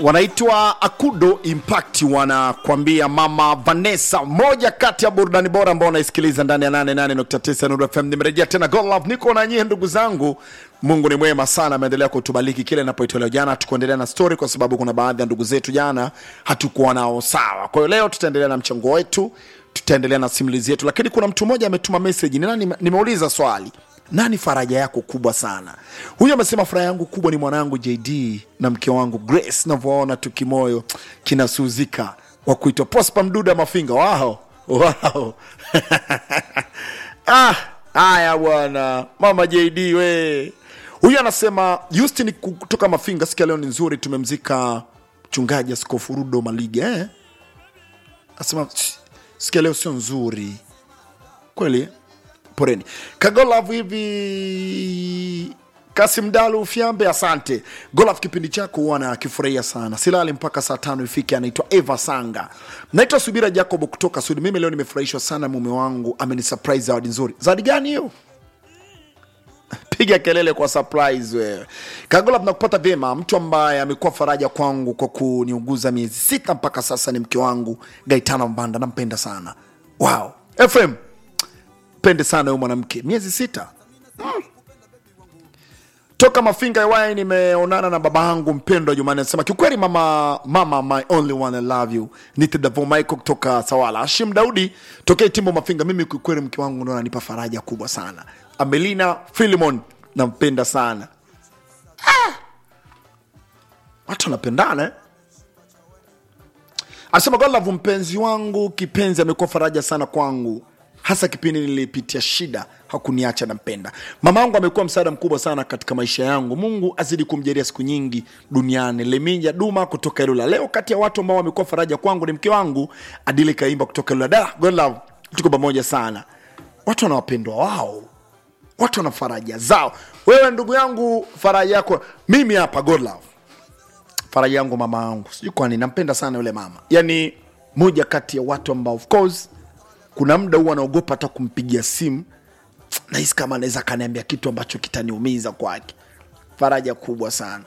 wanaitwa Akudo Impact, wanakwambia Mama Vanessa, moja kati ya burudani bora ambao unaisikiliza ndani ya 88.9 Nuru FM. Nimerejea tena God Love, niko na nyie ndugu zangu. Mungu ni mwema sana, ameendelea kutubariki kile inapoitolewa. Jana tukuendelea na story, kwa sababu kuna baadhi ya ndugu zetu jana hatukuwa nao sawa. Kwa hiyo leo tutaendelea na mchango wetu, tutaendelea na simulizi yetu, lakini kuna mtu mmoja ametuma message. Ni nani? Nimeuliza swali nani faraja yako kubwa sana? Huyu amesema faraja yangu kubwa ni mwanangu JD na mke wangu Grace, navyoona tu kimoyo kinasuzika, wa kuitwa Prosper Mduda Mafinga. Wao wao ah, haya bwana, mama JD we. Huyu anasema Justin kutoka Mafinga, sikia leo ni nzuri, tumemzika mchungaji Askofu Rudo Maliga eh? Asema sikia leo sio nzuri kweli poreni kagolaf hivi kasim dalu ufyambe asante golaf kipindi chako huwa nakifurahia sana silali mpaka saa tano ifike anaitwa eva sanga naitwa subira jacob kutoka sudi mimi leo nimefurahishwa sana mume wangu amenisurprise zawadi nzuri zawadi gani hiyo piga kelele kwa surprise wewe kagolaf nakupata vyema mtu ambaye amekuwa faraja kwangu kwa kuniuguza miezi sita mpaka sasa ni mke wangu gaitana mbanda nampenda sana wow fm pende sana huyu mwanamke miezi sita mm. toka mafinga yawai nimeonana na baba yangu mpendwa jumani anasema kiukweli mama mama my only one I love you nitedavo michael kutoka sawala ashim daudi tokea timbo mafinga mimi kiukweli mke wangu ndo ananipa faraja kubwa sana amelina filimon nampenda sana ah! watu wanapendana eh? anasema golavu mpenzi wangu kipenzi amekuwa faraja sana kwangu hasa kipindi nilipitia shida hakuniacha nampenda mama yangu amekuwa msaada mkubwa sana katika maisha yangu mungu azidi kumjalia siku nyingi duniani leminja duma kutoka ilula leo kati ya watu ambao wamekuwa faraja kwangu ni mke wangu adili kaimba kutoka ilula da God love tuko pamoja sana watu wana wapendwa wao watu wana faraja zao wewe ndugu yangu faraja yako mimi hapa God love faraja yangu mama yangu sijui kwani nampenda sana yule mama yani moja kati ya watu ambao of course kuna muda huwa anaogopa hata kumpigia simu nahisi kama anaweza akaniambia kitu ambacho kitaniumiza kwake faraja kubwa sana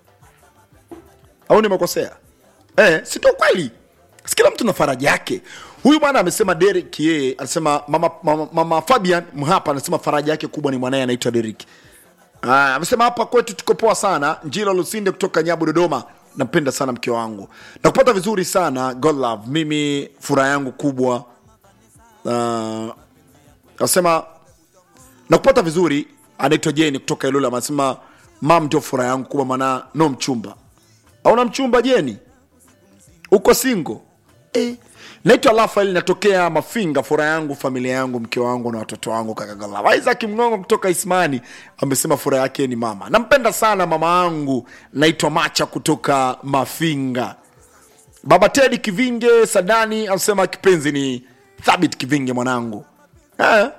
au nimekosea eh, sito kweli kila mtu na faraja yake huyu bwana amesema Derek yeye anasema mama, mama, mama Fabian Mhapa anasema faraja yake kubwa ni mwanaye anaitwa Derek Ah, amesema hapa kwetu tuko poa sana Njilo Lusinde kutoka Nyabu Dodoma nampenda sana mke wangu nakupata vizuri sana God love mimi furaha yangu kubwa uh, asema nakupata vizuri anaitwa jeni kutoka ilula anasema mam ndio furaha yangu kubwa maana no mchumba auna mchumba jeni uko singo eh. naitwa rafael natokea mafinga furaha yangu familia yangu mke wangu na watoto wangu kakagala isaac mngongo kutoka ismani amesema furaha yake ni mama nampenda sana mama yangu naitwa macha kutoka mafinga baba tedi kivinge sadani anasema kipenzi ni thabit kivinge mwanangu eh?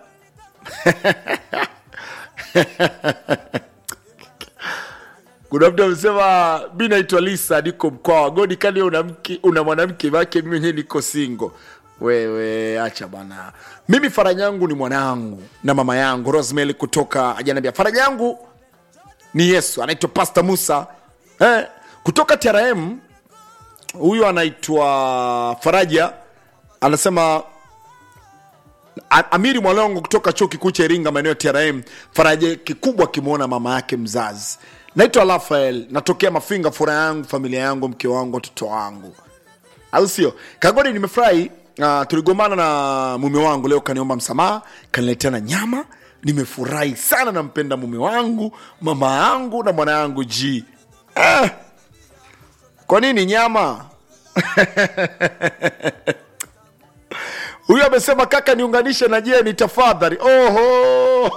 kuna mtu amesema mi naitwa lisa niko mkoa wa godi kani una, mke, una mwanamke wake mimi mwenyewe niko singo wewe acha bwana mimi faraja yangu ni mwanangu na mama yangu rosemary kutoka ajanambia faraja yangu ni yesu anaitwa pasta musa eh, kutoka trm huyu anaitwa faraja anasema A- amiri mwalongo kutoka chuo kikuu cha iringa maeneo ya trm faraja kikubwa akimwona mama yake mzazi naitwa rafael natokea mafinga furaha yangu familia yangu mke wangu watoto wangu au sio kagodi nimefurahi uh, tuligomana na mume wangu leo kaniomba msamaha kaniletea na nyama nimefurahi sana nampenda mume wangu mama yangu na mwana yangu g eh, kwa nini nyama huyu amesema kaka niunganishe na jeni tafadhali oho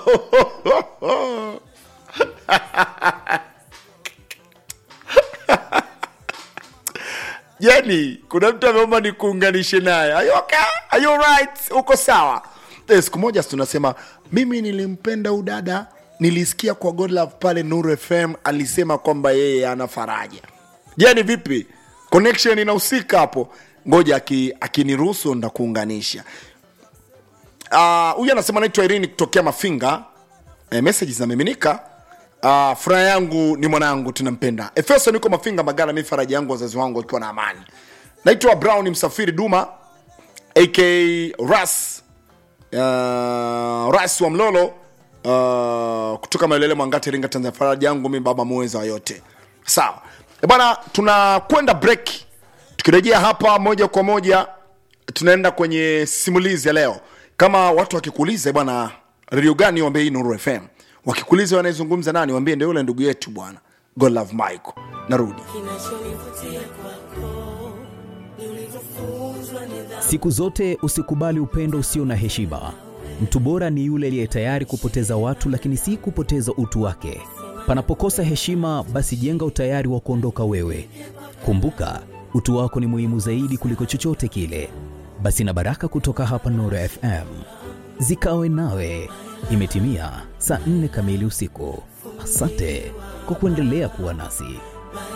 jeni kuna mtu ameomba nikuunganishe naye Are you okay? Are you right? uko sawa Eh, siku moja si tunasema mimi nilimpenda udada nilisikia kwa godlove pale nuru fm alisema kwamba yeye ana faraja jeni vipi connection inahusika hapo ngoja aki- akiniruhusu ndakuunganisha Ah, huyu uh, anasema naitwa irini kutokea mafinga e, message zinamiminika Uh, furaha yangu ni mwanangu tunampenda efeso niko mafinga magala mi faraja yangu wazazi wangu wakiwa na amani naitwa brown msafiri duma ak ras uh, ras wa mlolo uh, kutoka maelele mwangati ringa tanzania faraja yangu mi baba muweza wa yote sawa Eh bwana tunakwenda break tukirejea hapa moja kwa moja tunaenda kwenye simulizi ya leo kama watu wakikuuliza eh bwana redio gani wambie hii nuru fm wakikuuliza wanayezungumza nani wambie ndio yule ndugu yetu bwana god love michael narudi kinachonivutia kwako ni ulivyofunzwa nidhamu Siku zote usikubali upendo usio na heshima. Mtu bora ni yule aliye tayari kupoteza watu, lakini si kupoteza utu wake. Panapokosa heshima, basi jenga utayari wa kuondoka wewe. Kumbuka, utu wako ni muhimu zaidi kuliko chochote kile. Basi na baraka kutoka hapa Nuru FM zikawe nawe. Imetimia saa nne kamili usiku. Asante kwa kuendelea kuwa nasi.